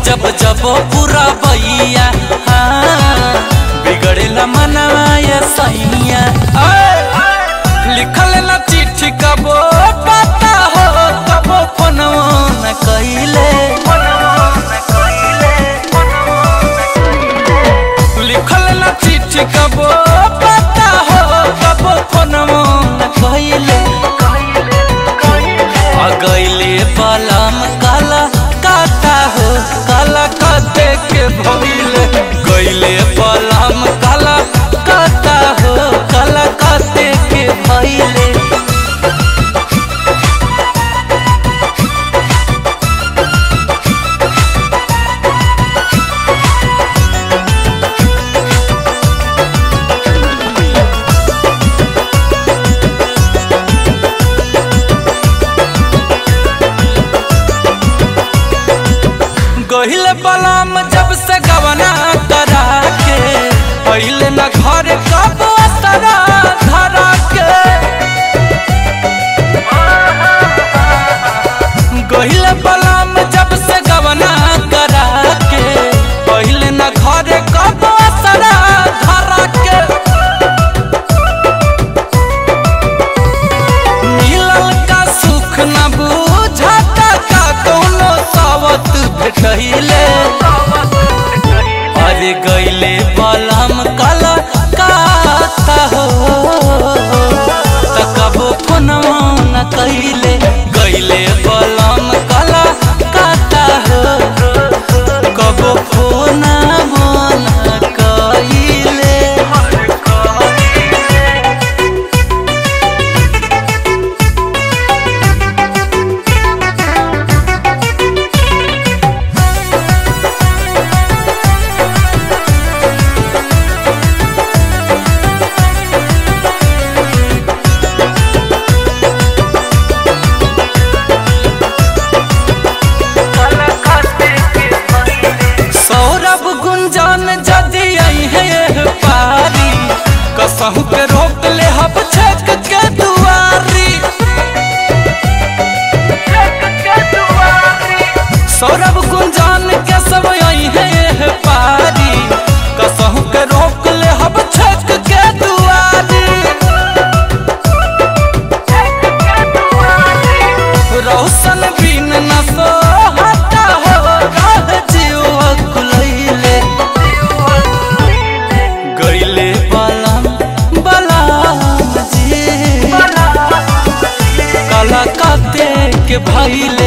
जब जब पूरा बैया हाँ बिगड़ेला मनवा ये सैया लिखल ना चिट्ठी कबो पता हो कबो फोनवो न कइले लिखल ना चिट्ठी कबो पता हो कबो फोनवो न कइले आ गइले पलम काला काता हो काला काते के भइले गइले पलम काला काता हो काला काते के भइले गहिले बलाम जब से गवना करा के पहले न घर कब असरा धरा के गहिले बलाम जब से गवना करा के पहले न घर कब असरा धरा के मिलल का सुख न बुझाता का कोनो सावत भेटैले अरे गइले बलम काला काता हो तकबो फोनवा न कइले गइले बलम काला काता हो कबो फोनवा न कइले सौरभ गुंजन जदि आई है पारी कसहु के रोक ले हब छक के दुआरी सौरभ गुंजन के सब आई है पारी कसहु के रोक ले हब छक के दुआरी रौशन बिन न सोहता हो रह जीव कुलैले गइले बलम बलम जी काला काते के भइले